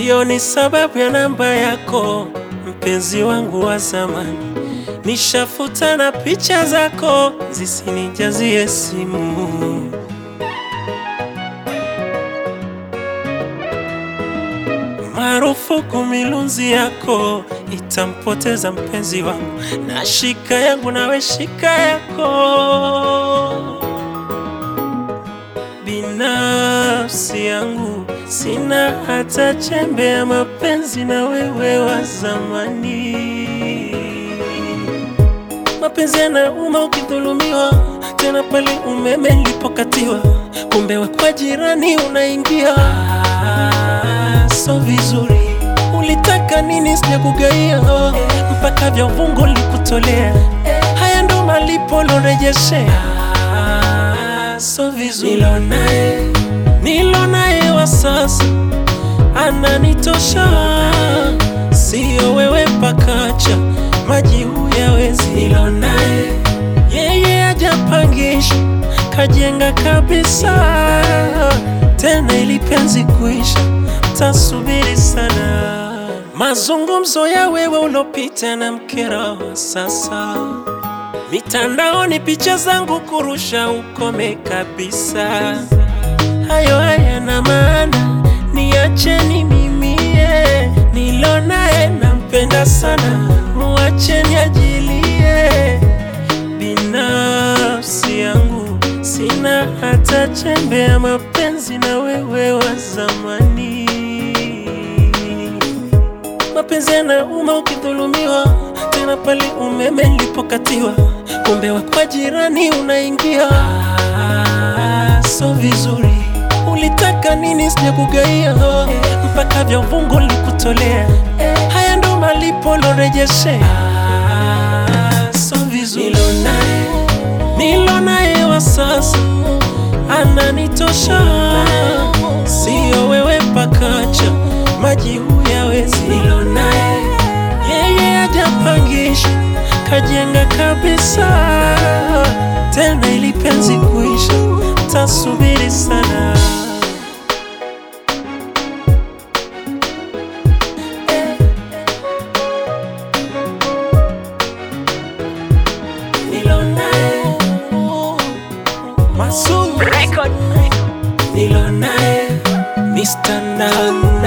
sioni sababu ya namba yako, mpenzi wangu wa zamani. Nishafuta na picha zako zisinijazie simu. Marufuku milunzi yako itampoteza mpenzi wangu, na shika yangu nawe shika yako. Binafsi yangu sina hata chembe ya mapenzi na wewe wa zamani. Mapenzi yanauma ukidhulumiwa, tena pale umeme nilipokatiwa, kumbe we kwa jirani unaingia. Ah, so vizuri, ulitaka nini? Sijakugaia mpaka vya uvungu likutolea. Haya ndo malipo lorejeshea. Ah, so vizuri, nilo naye nilo naye wa sasa ananitosha, sio wewe pakacha maji huyawezi. Nilo naye yeye ajapangisha kajenga kabisa, tena ili penzi kuisha tasubiri sana. Mazungumzo ya wewe ulopita na mkera wa sasa, mitandaoni picha zangu kurusha, ukome kabisa. Hayo hayana maana, niacheni mimie, nilo naye nampenda sana, muacheni ajilie. Binafsi yangu sina hata chembe ya mapenzi na wewe wa zamani. Mapenzi yanauma ukidhulumiwa, tena pale umeme nilipokatiwa, kumbe wa kwa jirani unaingia. Ah, so vizuri, ulitaka nini? Sijakugaia mpaka vya uvungu likutolea. Haya ndo malipo lorejeshea. Ah, so vizuri, nilo naye nilo naye wa sasa ananitosha, sio wewe pakacha maji huyawezi. Nilo naye yeye ajapangisha kajenga kabisa, tena ili penzi kuisha tasubiri sana. Nilo naye Masud Record. nilo naye Mr. Nan